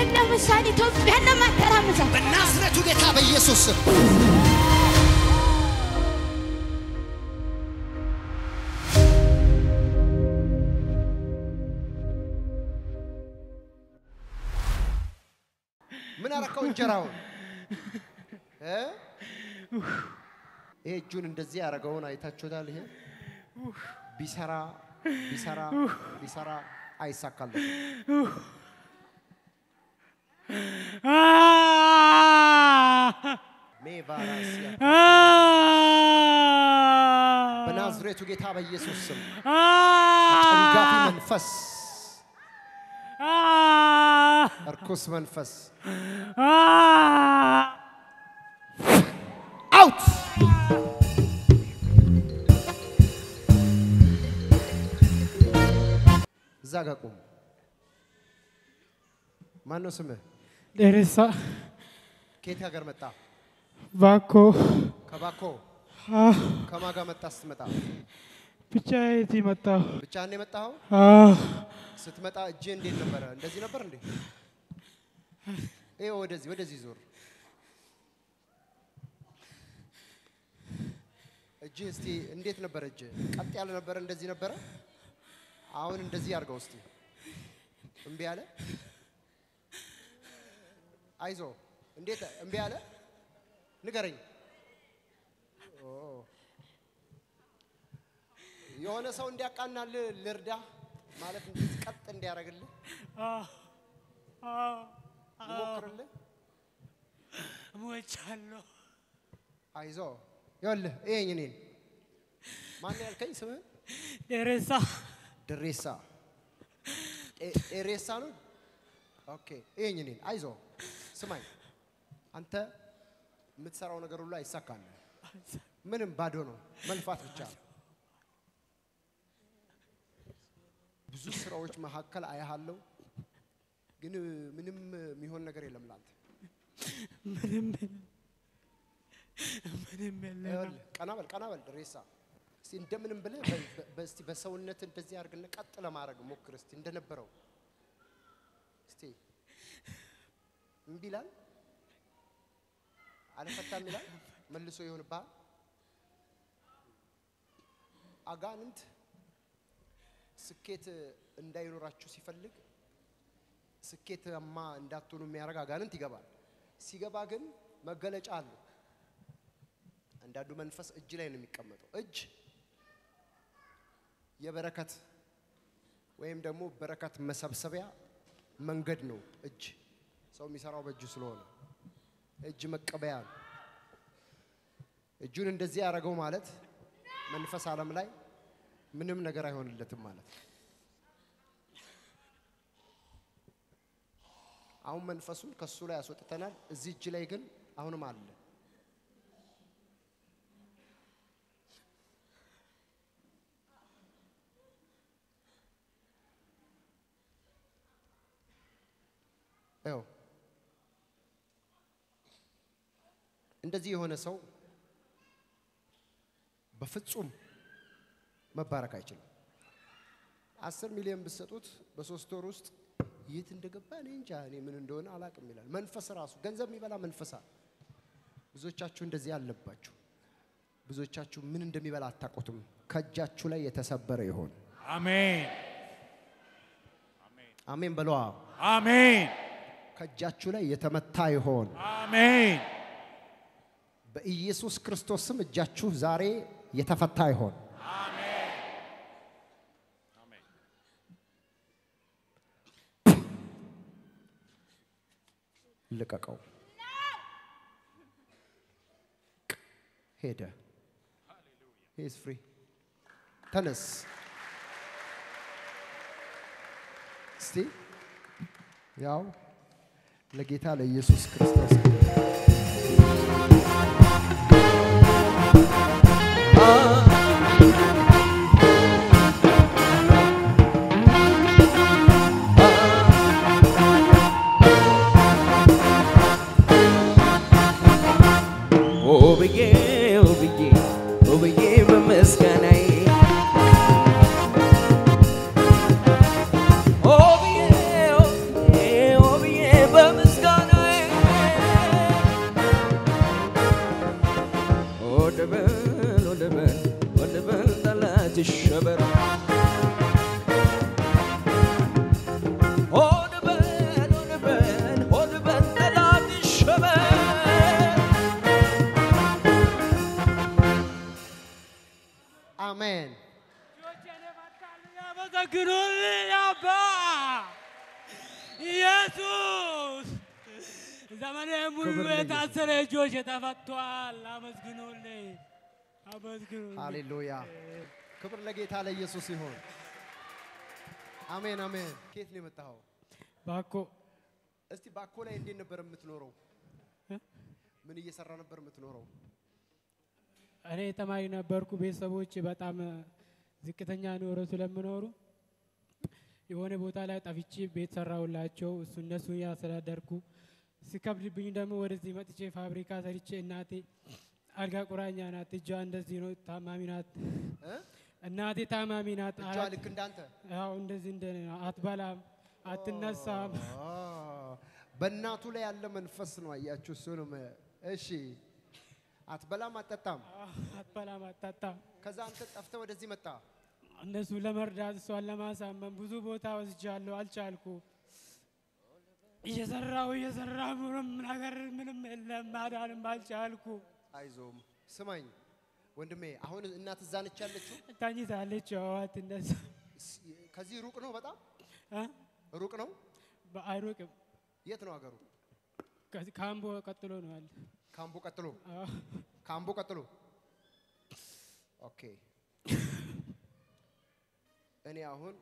ለምሳሌ ኢትዮጵያን ለማተራመሳት በናዝሬቱ ጌታ በኢየሱስ ስም ምን አረከው እንጀራውን እ? ይሄ እጁን እንደዚህ ያደረገውን አይታችሁታል። ይሄ ቢሰራ ቢሰራ ቢሰራ አይሳካለትም። ሜቫራሲያ በናዝሬቱ ጌታ በኢየሱስ ስም ጨንጋፊ መንፈስ፣ እርኩስ መንፈስ አውት እዛ ጋ ቁም። ማን ነው ስምህ? ደረሳ ከየት ሀገር መጣ? ባኮ ከባኮ አህ፣ ከማን ጋር መጣ? ስትመጣ ብቻ የት መጣሁ? ብቻህን የመጣኸው? አህ፣ ስትመጣ እጅ እንዴት ነበረ? እንደዚህ ነበር እንዴ? ይኸው ወደዚህ ወደዚህ ዞር። እጅ እስቲ እንዴት ነበረ? እጅ ቀጥ ያለ ነበረ? እንደዚህ ነበረ? አሁን እንደዚህ አድርገው እስቲ። እምቢ አለ? አይዞ እንዴት እምቢ አለ? ንገረኝ። ኦ፣ የሆነ ሰው እንዲያቃናልህ ልርዳ ማለት እንደዚህ ቀጥ እንዲያደርግልህ ልሞክርልህ። ሞቻለሁ። አይዞ ይኸውልህ፣ ይሄኝ እኔን ማን ያልከኝ ስምህን? ደረሳ ድሬሳ ኤ- ኤሬሳ ነው። ኦኬ ይሄኝ እኔን አይዞ ስማኝ፣ አንተ የምትሰራው ነገር ሁሉ አይሳካልህ። ምንም ባዶ ነው፣ መልፋት ብቻ ነው። ብዙ ስራዎች መካከል አያሃለው፣ ግን ምንም የሚሆን ነገር የለም ላንተ። ምንም ምንም የለም። ይኸውልህ፣ ቀና በል ቀና በል ድሬሳ። እስቲ እንደምንም ብለህ በ- በ- በ- እስቲ በሰውነት እንደዚህ አድርግና ቀጥ ለማድረግ ሞክር እስቲ እንደነበረው እስቲ እምቢ ይላል አልፈታም ይላል መልሶ ይሆንብሃል። አጋንንት ስኬት እንዳይኖራችሁ ሲፈልግ ስኬታማ እንዳትሆኑ የሚያደርግ አጋንንት ይገባል። ሲገባ ግን መገለጫ አለው። አንዳንዱ መንፈስ እጅ ላይ ነው የሚቀመጠው። እጅ የበረከት ወይም ደግሞ በረከት መሰብሰቢያ መንገድ ነው። እጅ ሰው የሚሰራው በእጁ ስለሆነ እጅ መቀበያ ነው። እጁን እንደዚህ ያደረገው ማለት መንፈስ ዓለም ላይ ምንም ነገር አይሆንለትም ማለት ነው። አሁን መንፈሱን ከሱ ላይ ያስወጥተናል። እዚህ እጅ ላይ ግን አሁንም አለ። ይኸው እንደዚህ የሆነ ሰው በፍጹም መባረክ አይችልም። አስር ሚሊዮን ብትሰጡት በሶስት ወር ውስጥ የት እንደገባ እኔ እንጃ፣ እኔ ምን እንደሆነ አላቅም ይላል። መንፈስ ራሱ ገንዘብ የሚበላ መንፈስ አለ። ብዙዎቻችሁ እንደዚህ አለባችሁ። ብዙዎቻችሁ ምን እንደሚበላ አታውቁትም። ከእጃችሁ ላይ የተሰበረ ይሆን። አሜን አሜን በለዋ። አሜን ከእጃችሁ ላይ የተመታ ይሆን። አሜን በኢየሱስ ክርስቶስ ስም እጃችሁ ዛሬ የተፈታ ይሆን። ልቀቀው። ሄደ። ሂዝ ፍሪ። ተነስ እስቲ ያው ለጌታ ለኢየሱስ ክርስቶስ ውብዬ ውብዬ ውብዬ በምስጋናዬ ውብዬ ውብዬ ውብዬ ዘመኔ ሙሉ ክብር ለኢየሱስ። የታሰረ እጆች ተፈቷል። አመስግኑልኝ፣ አመስግኑልኝ። ሃሌሉያ ክብር ለጌታ ለኢየሱስ ይሁን። አሜን አሜን። ከየት ነው የመጣኸው? ባኮ እስቲ ባኮ ላይ እንዴት ነበር የምትኖረው? እ? ምን እየሰራ ነበር የምትኖረው? እኔ ተማሪ ነበርኩ። ቤተሰቦች በጣም ዝቅተኛ ኑሮ ስለምኖሩ የሆነ ቦታ ላይ ጠፍቼ ቤት ሰራሁላቸው። እሱ እነሱ ያስተዳደርኩ ሲከብድብኝ ደግሞ ወደዚህ መጥቼ ፋብሪካ ሰርቼ እናቴ አልጋ ቁራኛ ናት። እጇ እንደዚህ ነው፣ ታማሚ ናት። እ? እናቴ ታማሚ ናት። እጇ አራት- ልክ እንዳንተ ያው እንደዚህ እንደ አትበላም፣ አትነሳም። አ፣ በእናቱ ላይ ያለ መንፈስ ነው። አያችሁ፣ እሱንም እሺ፣ አትበላም አትጠጣም። አትበላም፣ አትጠጣም። ከዛ አንተ ጠፍተህ ወደዚህ መጣ። እነሱ ለመርዳት እሷን ለማሳመን ብዙ ቦታ ወስጃለሁ፣ አልቻልኩ። እየሰራው እየሰራው ምንም ነገር ምንም የለም፣ ማዳንም አልቻልኩ። አይዞም፣ ስማኝ ወንድሜ፣ አሁን እናት እዛ ነች ያለችው። ተኝታለች፣ አትነሳ። ስ- ከዚህ ሩቅ ነው፣ በጣም እ? ሩቅ ነው። አይሩቅም። የት ነው ሀገሩ? ከዚህ ካምቦ ቀጥሎ ነው ያለ። ካምቦ ቀጥሎ አዎ። ካምቦ ቀጥሎ ኦኬ። እኔ አሁን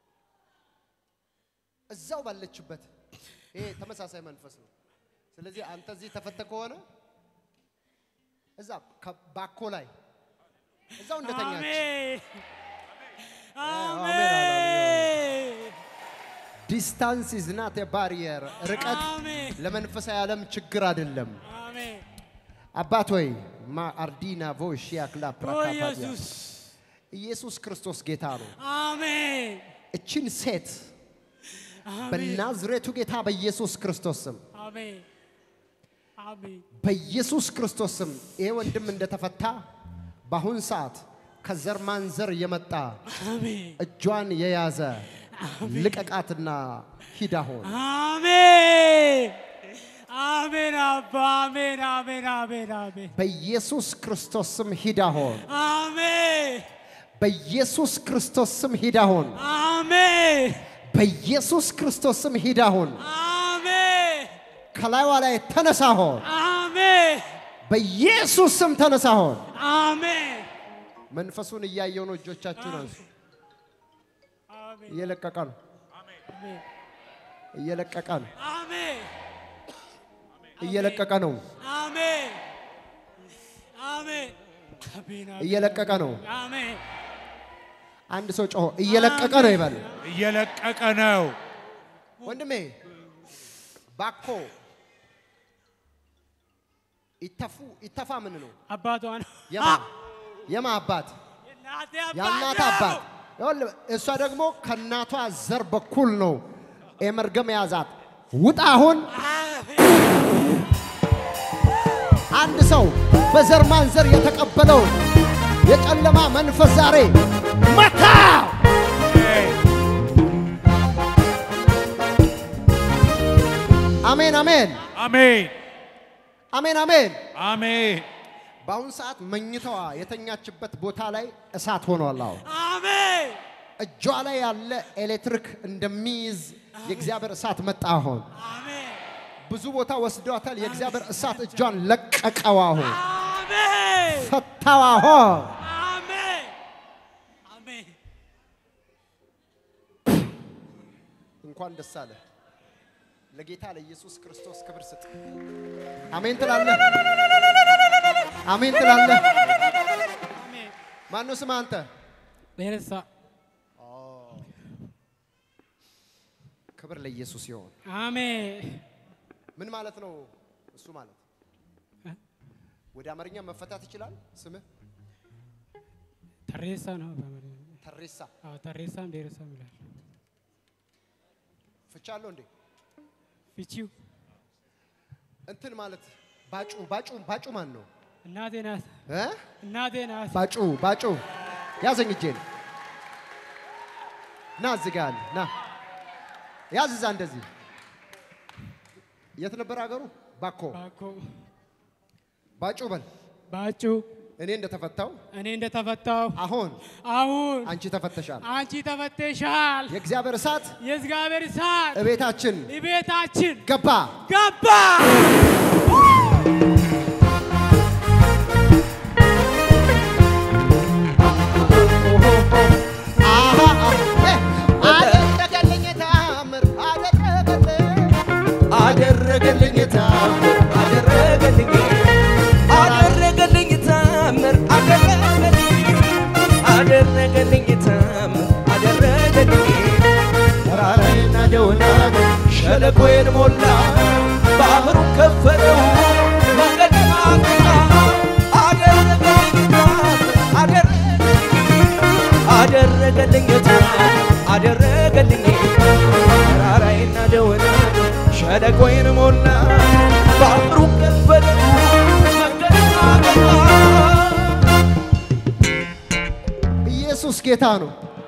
እዛው ባለችበት ይሄ ተመሳሳይ መንፈስ ነው። ስለዚህ አንተ እዚህ ተፈተ ከሆነ እዛ ከ- ባኮ ላይ እዛው እንደተኛች አሜን አሜን አሜን ዲስታንስ ኢዝ ናት ባሪየር ርቀት አሜን ለመንፈሳዊ ዓለም ችግር አይደለም። አሜን አባት ሆይ ማ አርዲና ቮሽያ ክላ ኦ ፕራካፓዲያ ኢየሱስ ኢየሱስ ክርስቶስ ጌታ ነው። አሜን እችን ሴት አሜን በናዝሬቱ ጌታ በኢየሱስ ክርስቶስ ስም አሜን አሜን በኢየሱስ ክርስቶስ ስም ይሄ ወንድም እንደተፈታ በአሁን ሰዓት ከዘር ማንዘር የመጣ አሜን እጇን የያዘ ልቀቃትና ሂድ አሁን አሜን አሜን አባ አሜን አሜን አሜን አሜን በኢየሱስ ክርስቶስ ስም ሂድ አሁን አሜን በኢየሱስ ክርስቶስ ስም ሂድ አሁን አሜን በኢየሱስ ክርስቶስ ስም ሂድ አሁን አሜን ከላይዋ ላይ ተነሳ አሁን አሜን በኢየሱስ ስም ተነሳ አሁን አሜን መንፈሱን እያየው ነው። እጆቻችሁን አንሱ። አሜን እየለቀቀ ነው። አሜን እየለቀቀ ነው። አሜን እየለቀቀ ነው። አሜን አሜን አሜን እየለቀቀ ነው። አሜን አንድ ሰው ጮሆ እየለቀቀ ነው ይበል። እየለቀቀ ነው። ወንድሜ ባኮ ይተፉ ይተፋ ምን ነው? አባቷ ነው የማ የማ አባት የእናቴ የእናት ነው። አባት ይኸውልህ፣ እሷ ደግሞ ከእናቷ ዘር በኩል ነው የመርገም የያዛት። ውጣ አሁን። አንድ ሰው በዘር ማንዘር የተቀበለውን የጨለማ መንፈስ ዛሬ መታ። አሜን አሜን አሜን አሜን አሜን። አሜን በአሁን ሰዓት መኝታዋ የተኛችበት ቦታ ላይ እሳት ሆኗል። አሁን አሜን እጇ ላይ ያለ ኤሌክትሪክ እንደሚይዝ የእግዚአብሔር እሳት መጣ። አሁን አሜን ብዙ ቦታ ወስዷታል። የእግዚአብሔር እሳት እጇን ለቀቀው። አሁን አሜን ፈታው። አሁን አሜን አሜን እንኳን ደስ አለ። ለጌታ ለኢየሱስ ክርስቶስ ክብር ስጥ። አሜን ትላለህ። አሜን ትላለህ። አሜን ማነው ስም አንተ? ቤረሳ ክብር ለኢየሱስ ይሆን። አሜን ምን ማለት ነው እሱ ማለት? እ? ወደ አማርኛ መፈታት ይችላል። ስምህ ተሬሳ ነው በአማርኛ። ተሬሳ አዎ ተሬሳም ዴረሳም ይላል ፍቻለሁ እንዴ? ፍቺው እንትን ማለት ባጩ ባጩ ባጩ ማን ነው እናቴ ናት እ? እናቴ ናት ባጩ ባጩ ያዘኝ እጄን ና እዚህ ጋር አለ ና ያዝ እዛ እንደዚህ የት ነበር ሀገሩ ባኮ ባኮ ባጩ በል ባጩ እኔ እንደተፈታው እኔ እንደተፈታው አሁን አሁን አንቺ ተፈተሻል። አንቺ ተፈተሻል። የእግዚአብሔር እሳት የእግዚአብሔር እሳት እቤታችን ቤታችን ገባ። ገባ። አሃ፣ አሃ፣ አደረገልኝ ተአምር አደረገልኝ አደረገልኝ ታምር አደረገልኝ አደረገልኝ ታምር አደረገልኝ አደረገልኝ ታምር አደረገልኝ ተራራዬን ናደውና ሸለቆዬን ሞላ ባህሩን ከፈለው መንገድ አቅና አደረገልኝ ታምር አደረገልኝ አደረገልኝ ታምር አደረገልኝ ተራራዬን ናደውና ሸለቆዬን ሞላ ባህሩን ከፈለው መንገድ አቅና ኢየሱስ ጌታ ነው።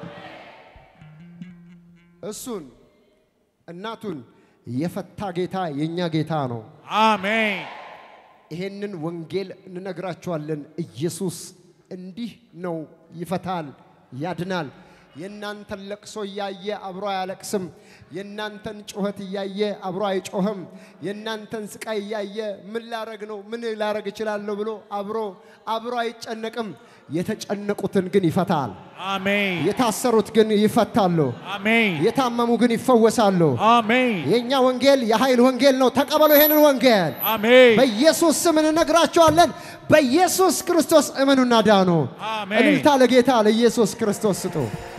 እሱን እናቱን የፈታ ጌታ የእኛ ጌታ ነው። አሜን። ይሄንን ወንጌል እንነግራችኋለን። ኢየሱስ እንዲህ ነው፣ ይፈታል፣ ያድናል። የእናንተን ለቅሶ እያየ አብሮ አያለቅስም። የእናንተን ጩኸት እያየ አብሮ አይጮህም። የእናንተን ስቃይ እያየ ምን ላረግ ነው ምን ላረግ እችላለሁ ብሎ አብሮ አብሮ አይጨነቅም። የተጨነቁትን ግን ይፈታል። አሜን። የታሰሩት ግን ይፈታሉ። አሜን። የታመሙ ግን ይፈወሳሉ። አሜን። የእኛ ወንጌል የኃይል ወንጌል ነው። ተቀበሉ ይሄንን ወንጌል። አሜን። በኢየሱስ ስም እንነግራቸዋለን። በኢየሱስ ክርስቶስ እመኑና ዳኑ። አሜን። እልልታ ለጌታ ለኢየሱስ ክርስቶስ ስጡ።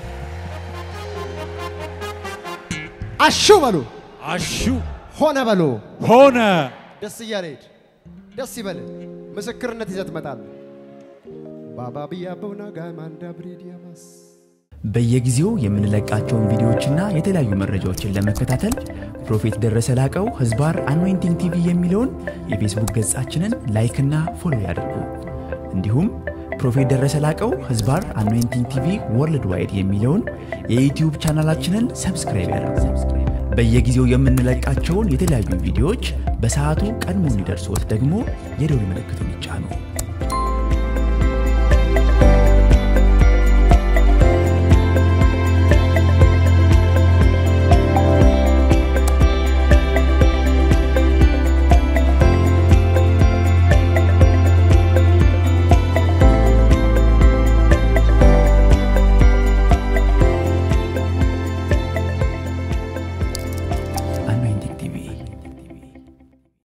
አሹ በሉ፣ አሹ ሆነ በሉ። ሆነ። ደስ እያለ ሂድ። ደስ ይበል። ምስክርነት ይዘህ ትመጣለህ። ባባብያ በውና ጋማንዳ ብሬዲያማስ በየጊዜው የምንለቃቸውን ቪዲዮዎችና የተለያዩ መረጃዎችን ለመከታተል ፕሮፌት ደረሰ ላቀው ህዝባር አኖይንቲንግ ቲቪ የሚለውን የፌስቡክ ገጻችንን ላይክና ፎሎ ያድርጉ። እንዲሁም ፕሮፌት ደረሰ ላቀው ህዝባር አኖይንቲንግ ቲቪ ወርልድ ዋይድ የሚለውን የዩትዩብ ቻናላችንን ሰብስክራይብ ያድርጉ። በየጊዜው የምንለቃቸውን የተለያዩ ቪዲዮዎች በሰዓቱ ቀድሞ እንዲደርሶት ደግሞ የደውል ምልክቱን ይጫኑ።